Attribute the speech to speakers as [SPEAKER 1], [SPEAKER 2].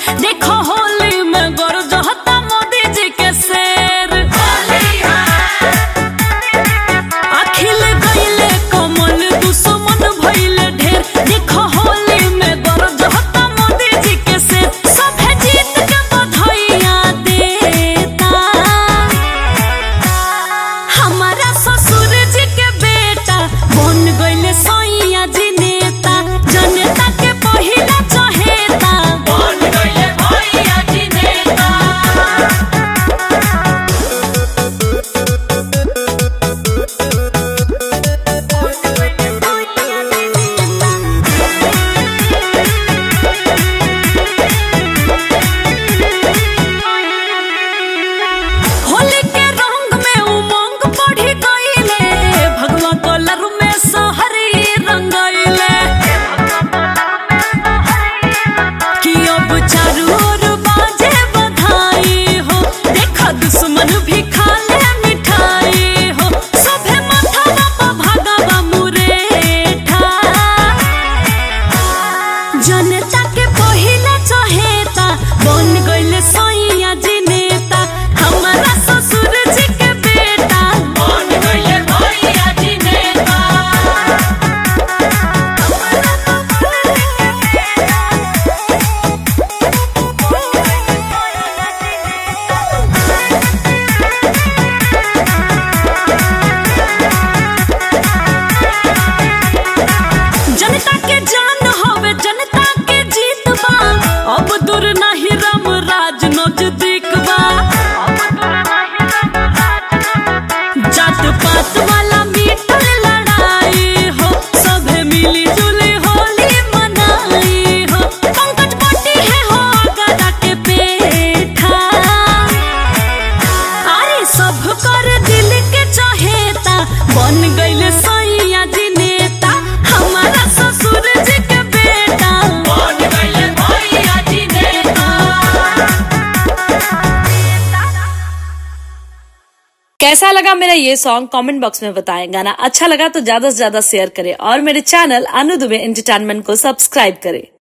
[SPEAKER 1] देखो होली में गरजहता मोदी जी के शेर अखिल गईले कमल दुश्मन भइले ढेर देखो होली में गरजहता मोदी जी के शेर सभे जीत के बधाइयाँ देता हमारा ससुर जी के बेटा बन गईले सैया जी नेता जनता के पहिला चहेता बन गईले भैया जी नेता होली के रंग में उमंग बढ़ी गईले भगवा कलर में सहरी रंगइले कि अब चारू ओर बाजे बधाई हो देखा दुश्मन भी खा ले मिठाई हो सभे माथा पर भगवा मुरेठा जनता के पहिला चहेता बन गईले सैया जी नेता हमारा ससुर जी के बेटा बन गईले भैया जी नेता जनता के जान होवे जनता के जीत बा अब दूर नहीं राम राज नजदीक बा जात पात वाला मिटल लड़ाई हो सभे मिली जुली होली मनाई हो पंकज पट्टी है हो गदा के पेठा अरे सब कर दिल के चहेता बन गईले सैया जी नेता हमारा ससुर जी के बेटा बन गईले भैया जी नेता
[SPEAKER 2] कैसा लगा मेरा ये सॉन्ग कमेंट बॉक्स में बताएं गाना अच्छा लगा तो ज्यादा से ज्यादा शेयर करें और मेरे चैनल अनु दुबे एंटरटेनमेंट को सब्सक्राइब करें